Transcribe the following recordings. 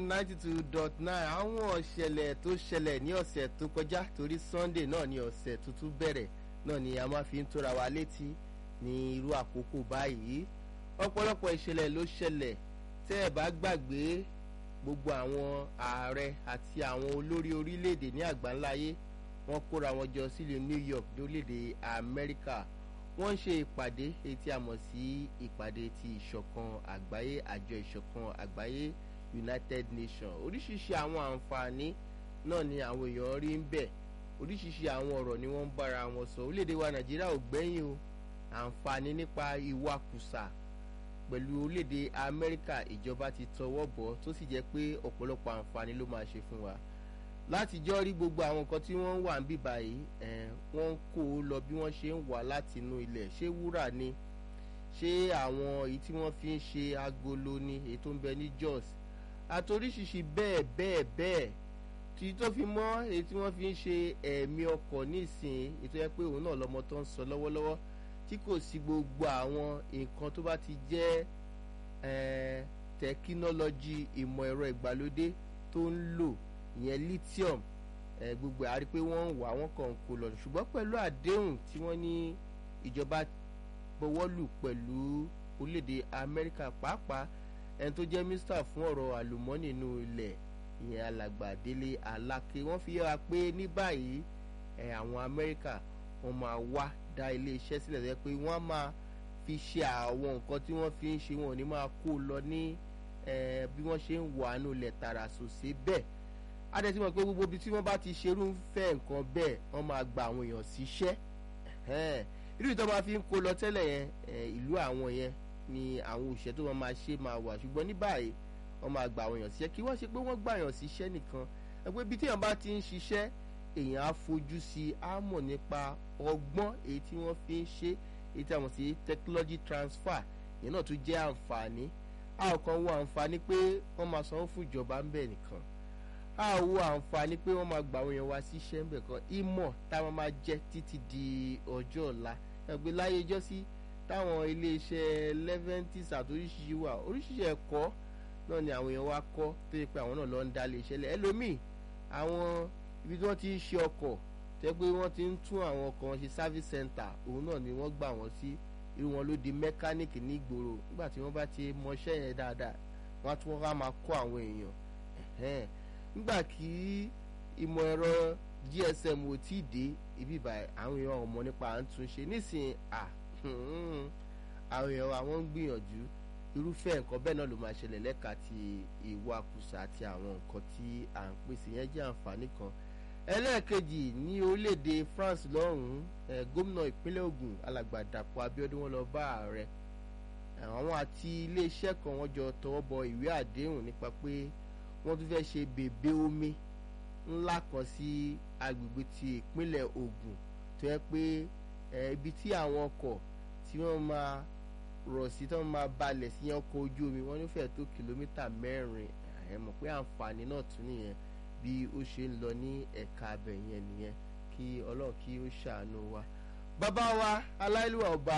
ninety two dot nine àwọn ìṣẹ̀lẹ̀ tó ṣẹlẹ̀ ní ọ̀sẹ̀ tó kọjá torí sunday náà ni ọ̀sẹ̀ tuntun bẹ̀rẹ̀ náà ni a máa fi ń tóra wa létí ní irú àkókò báyìí ọ̀pọ̀lọpọ̀ ìṣẹ̀lẹ̀ ló ṣẹlẹ̀ tẹ́ ẹ̀ bá gbàgbé gbogbo àwọn ààrẹ àti àwọn olórí orílẹ̀-èdè ní àgbáńláyé wọ́n kóra wọn jọ sílùú new york lórílẹ̀-èdè amẹ́ríkà wọ́n ń ṣe ìpàdé èyí tí a mọ̀ sí ìpàdé ti ìṣọ̀kan àgbáyé àjọ ìṣọ̀kan àgbáyé united nations oríṣiríṣi àwọn àǹfààní náà ni àwọn èèyàn rí ń bẹ̀ oríṣiríṣi àwọn ọ̀rọ̀ ni wọ́n ń bára wọn sọ orílẹ̀-èdè wa nàìjíríà ò gbẹ́yìn o àǹfààní nípa ìwakùsà pẹ̀lú orílẹ̀-èdè amẹ́ríkà ìjọba ti tọwọ́ bọ̀ tó sì jẹ́ pé ọ̀pọ̀lọpọ̀ àǹfààní ló máa ṣe fún wa láti jọ́ rí gbogbo àwọn nǹkan tí wọ́n ń wà ń bì báyìí wọ́n ń kó o lọ bí wọ́n ṣe ń wà láti inú ilẹ̀ ṣé wúrà ni ṣé àwọn èyí tí wọ́n fi ń ṣe agolo ni èyí tó ń bẹ ní jos àtoríṣiríṣi bẹ́ẹ̀ bẹ́ẹ̀ bẹ́ẹ̀ tí tó fi mọ́ èyí tí wọ́n fi ń ṣe ẹ̀mí ọkọ̀ nísìnyí ètò yẹ pé òun náà lọ́mọ tó ń sọ lọ́wọ́lọ́wọ́ tí kò sí gbogbo àwọn nǹkan tó bá ti jẹ́ tẹkinọ́lọ́jì ìmọ̀ ẹ̀rọ ìgbàlódé tó ń lò ìyẹn lithium gbogbo àrí pé wọ́n ń wà wọ́n kàn ń kó lọ ṣùgbọ́n pẹ̀lú àdéhùn tí wọ́n ní ìjọba bọwọ́lù pẹ̀lú orílẹ̀-èdè amẹ́ríkà pàápàá ẹni tó jẹ́ mínísítà fún ọ̀rọ̀ àlùmọ́nì inú ilẹ̀ ìyẹn alàgbà délé aláké wọ́n fi yára pé ní báyìí àwọn amẹ́ríkà wọ́n máa wá dá ilé iṣẹ́ sílẹ̀ lẹ́yìn pé wọ́n á máa fi ṣe àwọn nǹkan tí wọ́n fi ń ṣe wọn ò ní máa kó lọ ní bí wọ́n ṣe ń wà nù ilẹ̀ tààrà sòsé bẹ́ẹ̀ adẹ́tí mọ̀ pé gbogbo ibi tí wọ́n bá ti ṣerú ń fẹ́ nǹkan bẹ́ẹ̀ wọ́n máa gba àwọn èèyàn síṣẹ́ irú ìtọ́ máa fi ń kó lọ tẹ́lẹ̀ yẹn ìlú àwọn yẹn ni àwọn òṣìṣẹ́ tó wọn máa ṣe máa wà ṣùgbọ́n ní báyìí wọ́n máa gba àwọn èèyàn síṣẹ́ kí wọ́n ṣe pé wọ́n gbà èèyàn síṣẹ́ nìkan ẹgbẹ́ ibi tí èèyàn bá ti ń ṣiṣẹ́ èèyàn á fojú sí i á mọ̀ nípa ọgbọ́n èyí tí wọ́n fi ń ṣe èyí tí a mọ̀ sí technology transfer ìyẹn náà tún jẹ́ àǹfààní a ò kàn wo àǹfààní pé wọ́n máa sanwó fún ìjọba ń bẹ̀ nìkan a ò wo àǹfààní pé wọ́n máa gbà àwọn èèyàn wá síṣẹ́ ń bẹ̀ kan ìmọ̀ táwọn máa jẹ́ títí di ọjọ́ ọ̀la ẹgbẹ́ láyé jọ́sí táwọn iléeṣẹ́ leventis àti oríṣiríṣi wà oríṣiríṣi ẹ̀kọ́ náà ni àwọn èèyàn wá kọ́ tó yẹ pé àwọn náà lọ ń dá iléeṣẹ́ lẹ̀ ẹlòmíì àwọn ibi tí wọ́n ti ń ṣe ọkọ̀ tẹ́ pé wọ́n ti ń tún àwọn ọkọ̀ wọn ṣe service center òun náà ni wọ́n gbà wọ́n sí irú wọn ló di mẹkáníìkì ní ìgboro nígbà tí wọ́n bá ti mọṣẹ́ yẹn dáadáa wọ́n á tún wọ́n á máa kọ́ àwọn èèyàn nígbà kí ìmọ̀ ẹ̀rọ gsm ò tí ì dé ibi ìbà àwọn èèyàn ọmọ nípa à ń tún ṣe nísìnyí à àwọn èèyàn àwọn ń gbìyànjú irúfẹ́ nǹkan bẹ́ẹ̀ náà ló máa ṣẹlẹ̀ lẹ́ka ti ìwakùsà àti àwọn nǹkan tí à ń pèsè yẹn jẹ́ àǹfààní kan ẹlẹ́ẹ̀kejì ní orílẹ̀-èdè france lọ́hùn-ún gómìnà ìpínlẹ̀ ogun alàgbà dàpọ̀ abiodun wọn lọ bá ààrẹ àwọn àti iléeṣẹ́ kan wọ́n jọ tọwọ́ bọ ìwé àdéhùn nípa pé wọ́n tún fẹ́ ṣe bèbè omi ńlá kan sí agbègbè ti ìpínlẹ̀ ogun tó yẹ pé ibi tí àwọn ọkọ̀ tí wọ́n máa rọ̀ sí tí wọ́n máa balẹ̀ sí ọkọ̀ ojú omi wọ́n ní fẹ́ẹ̀ tó kìlómítà mẹ́rin ẹ̀ mọ̀ pé àǹfààní náà tún nìyẹn bí ó ṣe ń lọ ní ẹ̀ka abẹ yẹn nìyẹn kí ọlọ́run kí ó ṣàánú wa. bàbá wa aláìlúwà ọba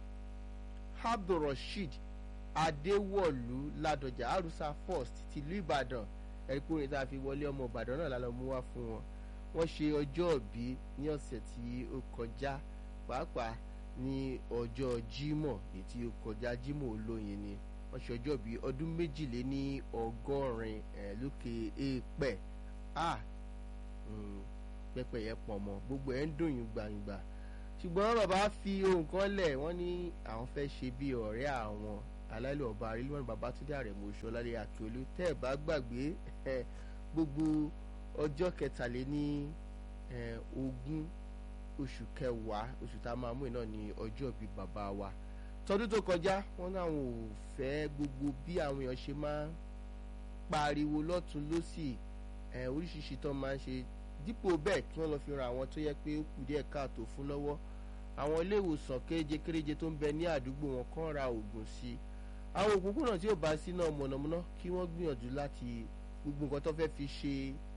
abdulrasheed adéwọ̀lú ládọjà arusa first tìlú ìbàdàn ẹ̀ríkùnrin tá a fi wọlé ọmọ ìbàdàn náà lálọ́ mú wá fún wọn wọ́n ṣe ọjọ́ òbí ní ọ̀sẹ̀ tí ó kọjá pàápàá ní ọjọ́ jímọ̀ èyí tí ó kọjá jímọ̀ olóyin ni wọ́n ṣe ọjọ́ bíi ọdún méjìlé ní ọgọ́rin ẹ̀ lókè èèpẹ̀ a pẹpẹ yẹn pọ̀ mọ́ gbogbo ẹ̀ ń dùn yín gbangba ṣùgbọ́n bàbá fi ohun kan lẹ̀ wọ́n ní àwọn fẹ́ ṣe bí ọ̀rẹ́ àwọn aláìlú ọba arílùmọ́nì babatunde àrẹ̀mọ oṣọlálẹ̀ akíolú tẹ́ ẹ̀ bá gbàgbé gbogbo ọjọ́ kẹtàléní ogún oṣù kẹwàá oṣù tá a máa mú iná ní ọjọ́ bíi bàbá wa tọdún tó kọjá wọn náà ò fẹ́ gbogbo bí àwọn èèyàn ṣe máa ń pariwo lọ́tún lọ́sì oríṣiríṣi tó máa ń ṣe dípò bẹ́ẹ̀ kí wọ́n lọ fi ran àwọn tó yẹ pé ó kù díẹ̀ káàtó fún lọ́wọ́ àwọn ilé ìwòsàn kéréje kéréje tó ń bẹ ní àdúgbò wọn kàn ra oògùn sí i àwọn òpópónà tí ò bá sí náà mọ̀nàmọ́ná kí wọ́n gbìyànjú láti gbogbo nǹkan tó fẹ́ fi ṣe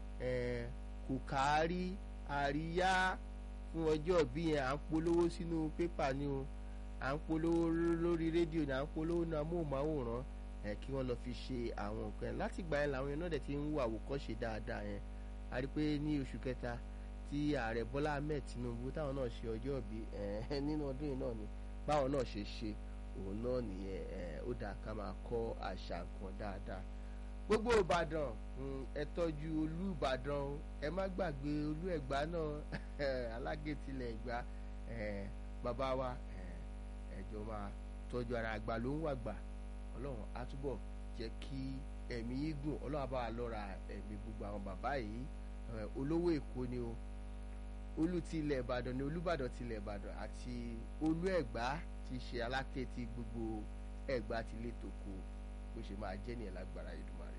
kò kárí àríyá fún ọjọ́ bí yẹn à ń polówó sínú pépà ni o à ń polówó lórí rédíò ní à ń polówó ní amóhùnmáwòrán kí wọ́n lọ fi ṣe àwọn nǹkan yẹn láti gbà yẹn làwọn yẹn náà dẹ̀ ti ń wo àwòkọ́ṣe dáadáa yẹn a rí pé ní oṣù kẹta tí ààrẹ Bọ́lá Ahmed Tinubu táwọn náà ṣe ọjọ́ ìbí nínú ọdún yìí náà ni báwọn náà ṣe ṣe òun náà nìyẹn ó dáa ká máa kọ́ àṣà nǹkan dáadáa gbogbo Ìbàdàn ẹ tọ́jú Olú Ìbàdàn ẹ má gbàgbé Olú Ẹ̀gbá náà alágẹ̀tìlẹ̀ Ẹ̀gbá bàbá wa ẹjọ máa tọ́jú ara àgbà ló ń wàgbà Ọlọ́run á túbọ̀ jẹ́ kí ẹ̀mí gùn Ọlọ́run á bá wa lọ́ra ẹ̀mí gbogbo àwọn bàbá yìí olówó Èkó ni o olú ti ilẹ̀ Ìbàdàn ni Olúbàdàn ti ilẹ̀ Ìbàdàn àti Olú Ẹ̀gbá ti ṣe aláké ti gbogbo Ẹ̀gbá ti lè tòkó bó ṣe máa jẹ́ nìyẹn lágbára Èdùmàrè.